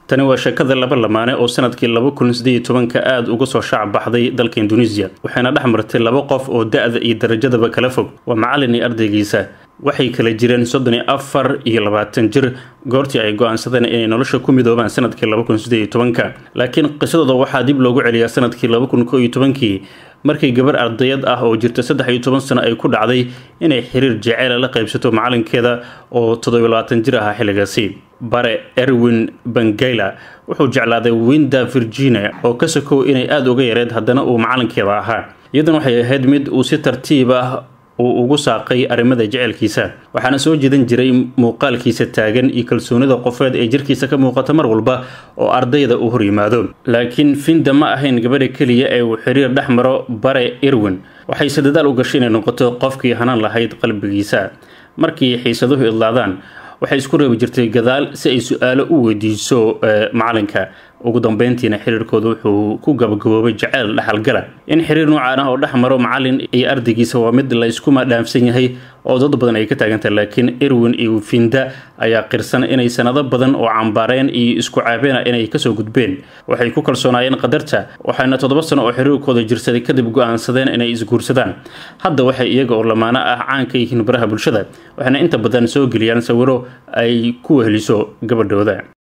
tani waa sheekada laba lamaane oo sanadkii laba kun sideed tobanka aada uga soo shaac baxday dalka induneisiya waxayna dhex martay laba qof oo da-da iyo darajadaba kala fog waa macalin iyo ardaygiisa waxay kala jireen soddon iyo afar iyo labaatan jir goortii ay go-aansadeen inay nolosha ku midoobaan sanadkii laba kun sideed iyo tobanka laakiin qisadooda waxaa dib loogu celiyaa sanadkii laba kun ko iyo tobankii markii gabar ardayad ah oo jirta saddex iyo toban sano ay ku dhacday inay xiriir jeceela la qaybsato macalinkeeda oo toddobiyo labaatan jir ahaa xilligaasi bare erwin bangayla wuxuu jeclaaday winda virginia oo ka sokow inay aada uga yareed haddana uu macalinkeeda ahaa iyadan waxay ahayd mid uu si tartiib ah uu ugu saaqay arrimada jecelkiisa waxaana soo jeedan jiray muuqaalkiisa taagan iyo kalsoonida qofeed ee jirkiisa ka muuqata mar walba oo ardayda uu hor yimaado laakiin finda ma ahayn gabadha keliya ee uu xiriir dhex maro bare irwin waxayse dadaal u gashay inay noqoto qofkii hanaan lahayd qalbigiisa markii xiisaduhu idlaadaan waxay isku reebi jirtay gadaal si ay su-aalo u weydiiso macalinka ugu dambeyntiina xiriirkooda wuxuu ku gabagaboobay jaceyl dhexalgala in xiriir noocaan ah oo dhex maro macalin iyo ardaygiisa waa mid la iskuma dhaafsan yahay oo dad badan ay ka taagantahay laakiin irwin iyo finda ayaa qirsan inay sanado badan oo cambaareen iyo isku caabeena inay kasoo gudbeen waxay ku kalsoonaayeen qadarta waxayna toddoba sano oo xiriirkooda jirsaday kadib go-aansadeen inay isguursadaan hadda waxay iyaga oo lamaano ah caan ka yihiin baraha bulshada waxayna inta badan soo geliyaan sawiro ay ku weheliso gabadhooda